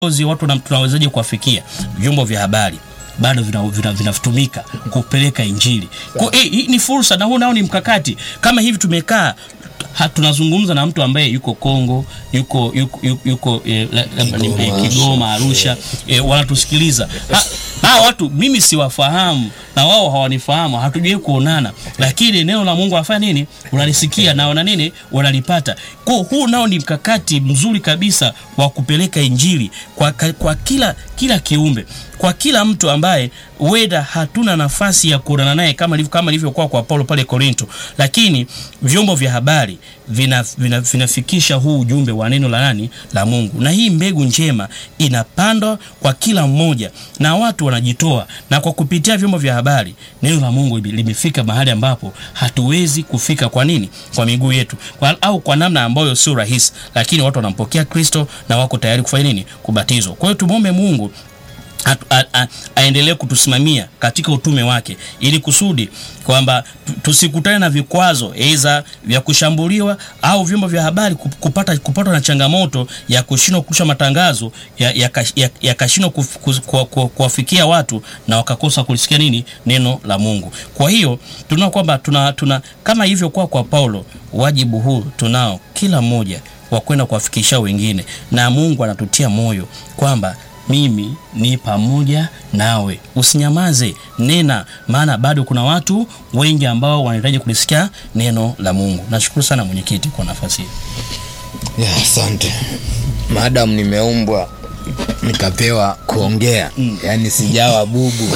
viongozi watu na- tunawezaje kuwafikia vyombo vya habari bado vinatumika vina, vina kupeleka injili kwa eh, hii ni fursa na huu nao ni mkakati kama hivi tumekaa ha, tunazungumza na mtu ambaye yuko Kongo yuko yuko, yuko, yuko eh, la- labda ni- eh, Kigoma Arusha eh, wanatusikiliza ha, hawa watu mimi siwafahamu na wao hawanifahamu hatujui kuonana lakini neno la Mungu anafanya nini unalisikia na wana nini wanalipata kwa huu nao ni mkakati mzuri kabisa wa kupeleka injili kwa, ka- kwa kila kila kiumbe kwa kila mtu ambaye weda hatuna nafasi ya kuonana naye kama ilivyo- kama ilivyokuwa kwa Paulo pale Korinto, lakini vyombo vya habari vina, vina, vinafikisha huu ujumbe wa neno la nani la Mungu, na hii mbegu njema inapandwa kwa kila mmoja na watu wanajitoa, na kwa kupitia vyombo vya habari neno la Mungu lime- limefika mahali ambapo hatuwezi kufika. Kwa nini? Kwa miguu yetu kwa, au kwa namna ambayo sio rahisi, lakini watu wanampokea Kristo na wako tayari kufanya nini? Kubatizwa. Kwa hiyo tumwombe Mungu atu- a- a- aendelee kutusimamia katika utume wake ili kusudi kwamba tu- tusikutane na vikwazo aidha vya kushambuliwa au vyombo vya habari kup- kupata kupatwa na changamoto ya kushindwa kurusha matangazo yakashindwa ya, ya, yakashindwa kuf- kus- kuwa- kuwa- kuwafikia watu na wakakosa kulisikia nini neno la Mungu. Kwa hiyo tunaona kwamba tuna, tuna kama ilivyokuwa kwa Paulo, wajibu huu tunao kila mmoja wa kwenda kuwafikisha wengine, na Mungu anatutia moyo kwamba mimi ni pamoja nawe, usinyamaze, nena, maana bado kuna watu wengi ambao wanahitaji kulisikia neno la Mungu. Nashukuru sana mwenyekiti kwa nafasi hii. Ya, asante madam, nimeumbwa nikapewa kuongea mm. Yaani sijawa bubu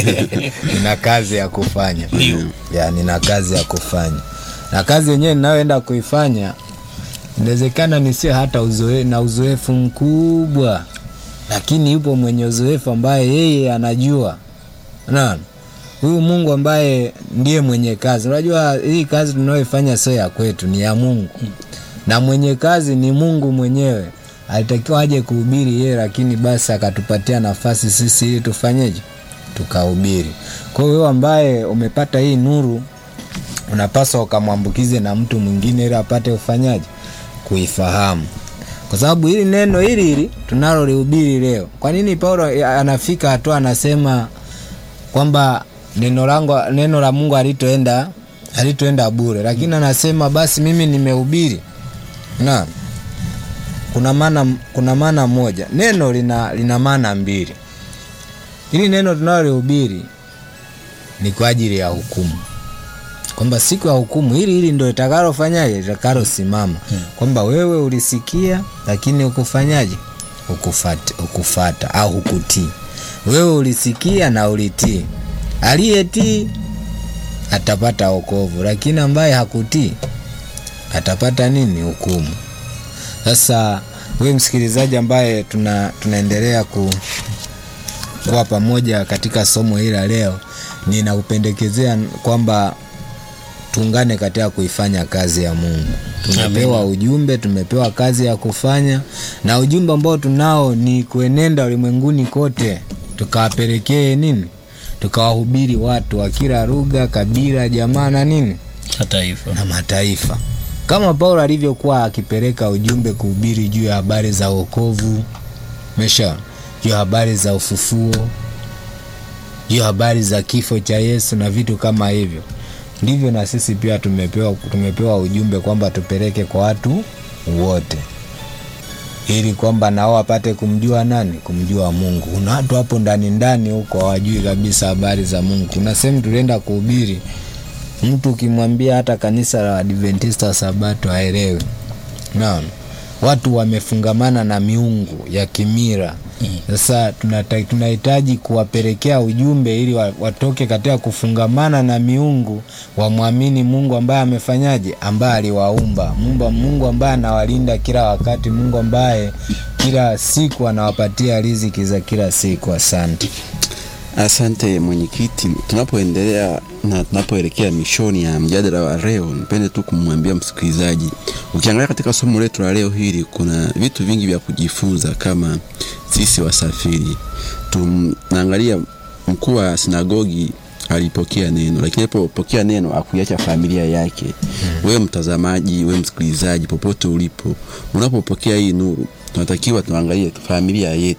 nina kazi ya kufanya Ndio. ya, nina kazi ya kufanya na kazi yenyewe ninayoenda kuifanya inawezekana nisio hata uzoe, na uzoefu mkubwa, lakini yupo mwenye uzoefu ambaye yeye anajua Unaona? Huyu Mungu ambaye ndiye mwenye kazi. Unajua hii kazi tunayoifanya sio ya kwetu, ni ya Mungu. Na mwenye kazi ni Mungu mwenyewe. Alitakiwa aje kuhubiri yeye, lakini basi akatupatia nafasi sisi ili tufanyeje? Tukahubiri. Kwa hiyo wewe ambaye umepata hii nuru, unapaswa ukamwambukize na mtu mwingine ili apate ufanyaji kuifahamu kwa sababu hili neno hili hili tunalolihubiri leo. Kwa nini Paulo anafika hatua anasema kwamba neno langu neno la Mungu halitoenda halitoenda bure, lakini anasema basi mimi nimehubiri. Na kuna maana kuna maana moja, neno lina lina maana mbili. Hili neno tunalolihubiri ni kwa ajili ya hukumu kwamba siku ya hukumu hili hili ndo litakalofanyaje litakalosimama kwamba wewe ulisikia lakini ukufanyaje ukufata, ukufata au hukutii wewe ulisikia na ulitii aliyetii atapata wokovu lakini ambaye hakutii atapata nini hukumu sasa wewe msikilizaji ambaye tuna, tunaendelea ku, kuwa pamoja katika somo hili la leo ninakupendekezea kwamba tuungane katika kuifanya kazi ya Mungu. Tumepewa ujumbe, tumepewa kazi ya kufanya, na ujumbe ambao tunao ni kuenenda ulimwenguni kote, tukawapelekee nini, tukawahubiri watu wa kila lugha, kabila, jamaa na nini Hata hivyo na mataifa, kama Paulo alivyokuwa akipeleka ujumbe kuhubiri juu ya habari za wokovu, mesha juu ya habari za ufufuo, juu ya habari za kifo cha Yesu na vitu kama hivyo ndivyo na sisi pia tumepewa, tumepewa ujumbe kwamba tupeleke kwa watu wote ili kwamba nao wapate kumjua nani? Kumjua Mungu. Kuna watu hapo ndani ndani huko hawajui kabisa habari za Mungu. Kuna sehemu tulienda kuhubiri, mtu ukimwambia hata kanisa la Adventista wa Sabato haelewi. Naam, watu wamefungamana na miungu ya kimira. Sasa tunata- tunahitaji kuwapelekea ujumbe ili wa- watoke katika kufungamana na miungu, wamwamini Mungu ambaye amefanyaje, ambaye aliwaumba, Mungu, Mungu ambaye anawalinda kila wakati, Mungu ambaye kila siku anawapatia riziki za kila siku. Asante. Asante mwenyekiti, tunapoendelea na tunapoelekea mishoni ya mjadala wa leo, nipende tu kumwambia msikilizaji, ukiangalia katika somo letu la leo hili, kuna vitu vingi vya kujifunza kama sisi wasafiri. Tunaangalia mkuu wa sinagogi alipokea neno, lakini alipopokea neno akuiacha familia yake. Wewe mtazamaji, wewe msikilizaji, popote ulipo, unapopokea hii nuru, tunatakiwa tuangalie familia yetu